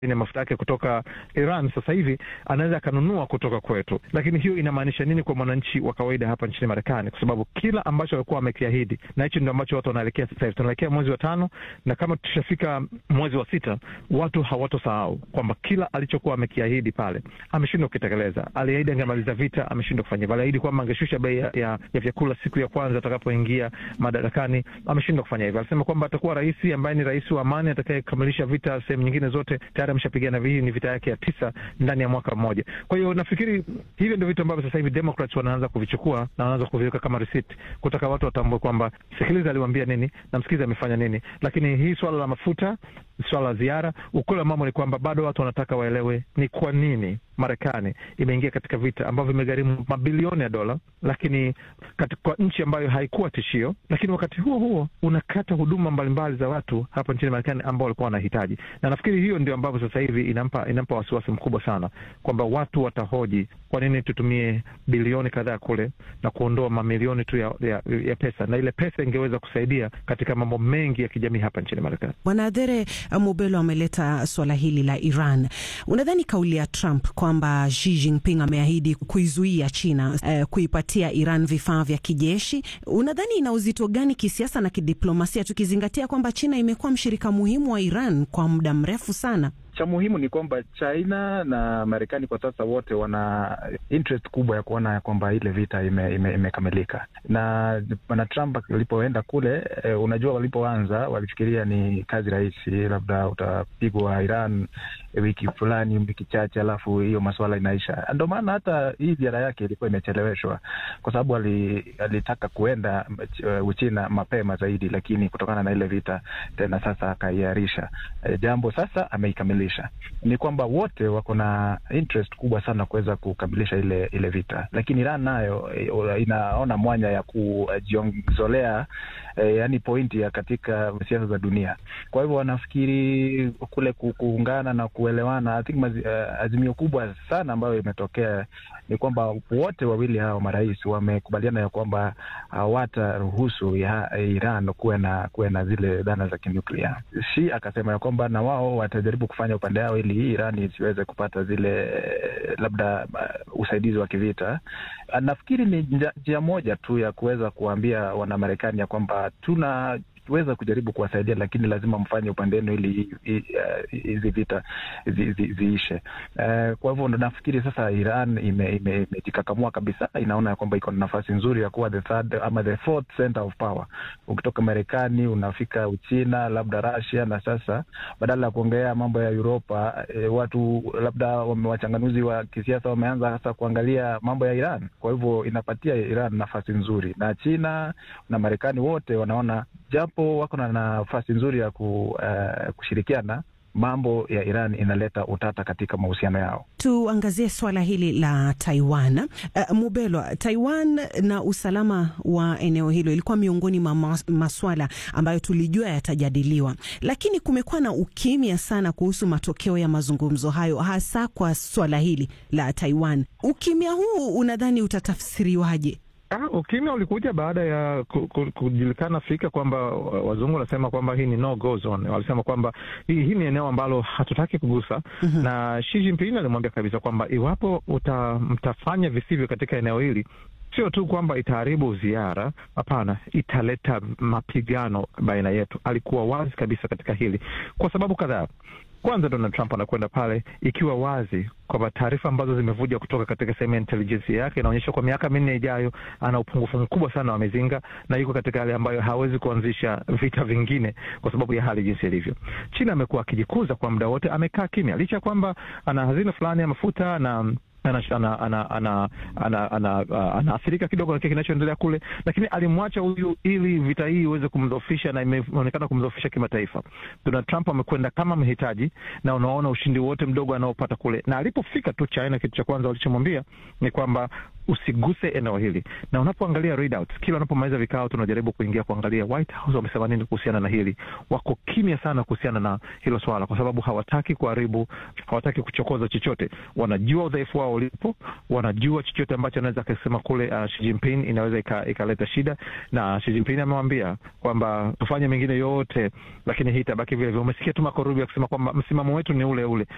na mafuta yake kutoka Iran sasa hivi anaweza akanunua kutoka kwetu. Lakini hiyo inamaanisha nini kwa mwananchi wa kawaida hapa nchini Marekani? Kwa sababu kila ambacho walikuwa wamekiahidi, na hicho ndio ambacho watu wanaelekea sasa hivi. Tunaelekea mwezi wa tano, na kama tushafika mwezi wa sita, watu hawatosahau kwamba kila alichokuwa amekiahidi pale ameshindwa kukitekeleza. Aliahidi angemaliza vita, ameshindwa kufanya hivyo. Aliahidi kwamba angeshusha bei ya, ya, ya vyakula siku ya kwanza atakapoingia madarakani, ameshindwa kufanya hivyo. Alisema kwamba atakuwa rais ambaye ni rais wa amani atakayekamilisha vita sehemu nyingine zote tayari ameshapigana. Hii ni vita yake ya tisa ndani ya mwaka mmoja. Kwa hiyo nafikiri hivyo ndio vitu ambavyo sasa hivi Democrats wanaanza kuvichukua na wanaanza kuviweka kama receipt, kutaka watu watambue kwamba sikiliza, aliwaambia nini na msikiliza amefanya nini. Lakini hii swala la mafuta, swala la ziara, ukweli wa mambo ni kwamba bado watu wanataka waelewe ni kwa nini Marekani imeingia katika vita ambavyo vimegharimu mabilioni ya dola, lakini kwa nchi ambayo haikuwa tishio, lakini wakati huo huo unakata huduma mbalimbali za watu hapa nchini Marekani ambao walikuwa wanahitaji. Na nafikiri hiyo ndio ambavyo sasa hivi inampa inampa wasiwasi mkubwa sana kwamba watu watahoji kwa nini tutumie bilioni kadhaa kule na kuondoa mamilioni tu ya, ya, ya pesa, na ile pesa ingeweza kusaidia katika mambo mengi ya kijamii hapa nchini Marekani. Bwana Adhere Mubelo ameleta suala hili la Iran. Unadhani kauli ya Trump kwamba Xi Jinping ameahidi kuizuia China eh, kuipatia Iran vifaa vya kijeshi, unadhani ina uzito gani kisiasa na kidiplomasia, tukizingatia kwamba China imekuwa mshirika muhimu wa Iran kwa muda mrefu sana? Cha muhimu ni kwamba China na Marekani kwa sasa wote wana interest kubwa ya kuona kwamba ile vita imekamilika ime, ime na bwana Trump alipoenda kule eh, unajua walipoanza walifikiria ni kazi rahisi, labda utapigwa Iran wiki fulani, wiki chache, alafu hiyo masuala inaisha. Ndio maana hata hii ziara yake ilikuwa imecheleweshwa kwa sababu alitaka kuenda uh, Uchina mapema zaidi, lakini kutokana na ile vita tena sasa akaiarisha eh, jambo sasa ameikamilisha ni kwamba wote wako na interest kubwa sana kuweza kukamilisha ile ile vita, lakini Iran nayo inaona mwanya ya kujiongezolea eh, yani pointi ya katika siasa za dunia. Kwa hivyo wanafikiri kule kuungana na kuelewana. I think mazi, uh, azimio kubwa sana ambayo imetokea ni kwamba wote wawili hao marais wamekubaliana ya kwamba hawataruhusu ya Iran kuwe na kuwe na zile dhana za kinuklia. Shi akasema ya kwamba na wao watajaribu kufanya upande yao ili hii Iran isiweze kupata zile labda uh, usaidizi wa kivita. Nafikiri ni njia moja tu ya kuweza kuwaambia Wanamarekani ya kwamba tuna weza kujaribu kuwasaidia lakini lazima mfanye upande wenu ili hizi uh, vita zi, zi, ziishe. Uh, kwa hivyo ndo nafikiri sasa Iran imejikakamua ime, ime kabisa, inaona ya kwamba iko na nafasi nzuri ya kuwa the third ama the fourth center of power. Ukitoka Marekani unafika Uchina, labda Russia, na sasa badala ya kuongea mambo ya Uropa eh, watu labda wachanganuzi wa kisiasa wameanza sasa kuangalia mambo ya Iran. Kwa hivyo inapatia Iran nafasi nzuri, na China na Marekani wote wanaona japo wako na nafasi nzuri ya ku, uh, kushirikiana mambo ya Iran inaleta utata katika mahusiano yao. Tuangazie swala hili la Taiwan. Uh, Mubelwa, Taiwan na usalama wa eneo hilo ilikuwa miongoni mwa maswala ambayo tulijua yatajadiliwa, lakini kumekuwa na ukimya sana kuhusu matokeo ya mazungumzo hayo, hasa kwa swala hili la Taiwan. Ukimya huu unadhani utatafsiriwaje? Ah, ukimya ulikuja baada ya kujulikana Afrika kwamba wazungu wanasema kwamba hii ni no go zone. Walisema kwamba hii, hii ni eneo ambalo hatutaki kugusa. mm -hmm. Na Xi Jinping alimwambia kabisa kwamba iwapo uta, mtafanya visivyo katika eneo hili sio tu kwamba itaharibu ziara, hapana, italeta mapigano baina yetu. Alikuwa wazi kabisa katika hili kwa sababu kadhaa. Kwanza, Donald Trump anakwenda pale ikiwa wazi kwamba taarifa ambazo zimevuja kutoka katika sehemu ya intelijensia yake inaonyesha kwa miaka minne ijayo ana upungufu mkubwa sana wa mizinga na yuko katika hali ambayo hawezi kuanzisha vita vingine kwa sababu ya hali jinsi ilivyo. China amekuwa akijikuza kwa muda wote, amekaa kimya licha ya kwamba ana hazina fulani ya mafuta na anaathirika kidogo na kile kinachoendelea kule, lakini alimwacha huyu ili vita hii iweze kumdhoofisha na imeonekana kumdhoofisha kimataifa. Donald Trump amekwenda kama mhitaji, na unaona ushindi wote mdogo anaopata kule, na alipofika tu China, kitu cha kwanza walichomwambia ni kwamba usiguse eneo hili, na unapoangalia readouts, kila unapomaliza vikao tunajaribu kuingia kuangalia White House wamesema nini kuhusiana na hili. Wako kimya sana kuhusiana na hilo swala, kwa sababu hawataki kuharibu, hawataki kuchokoza chochote. Wanajua udhaifu wao ulipo, wanajua chochote ambacho anaweza akasema kule uh, Xi Jinping inaweza ikaleta shida, na Xi Jinping amewambia kwamba tufanye mengine yote, lakini hii itabaki vile vile. Umesikia tu Marco Rubio akisema kwamba msimamo wetu ni ule ule,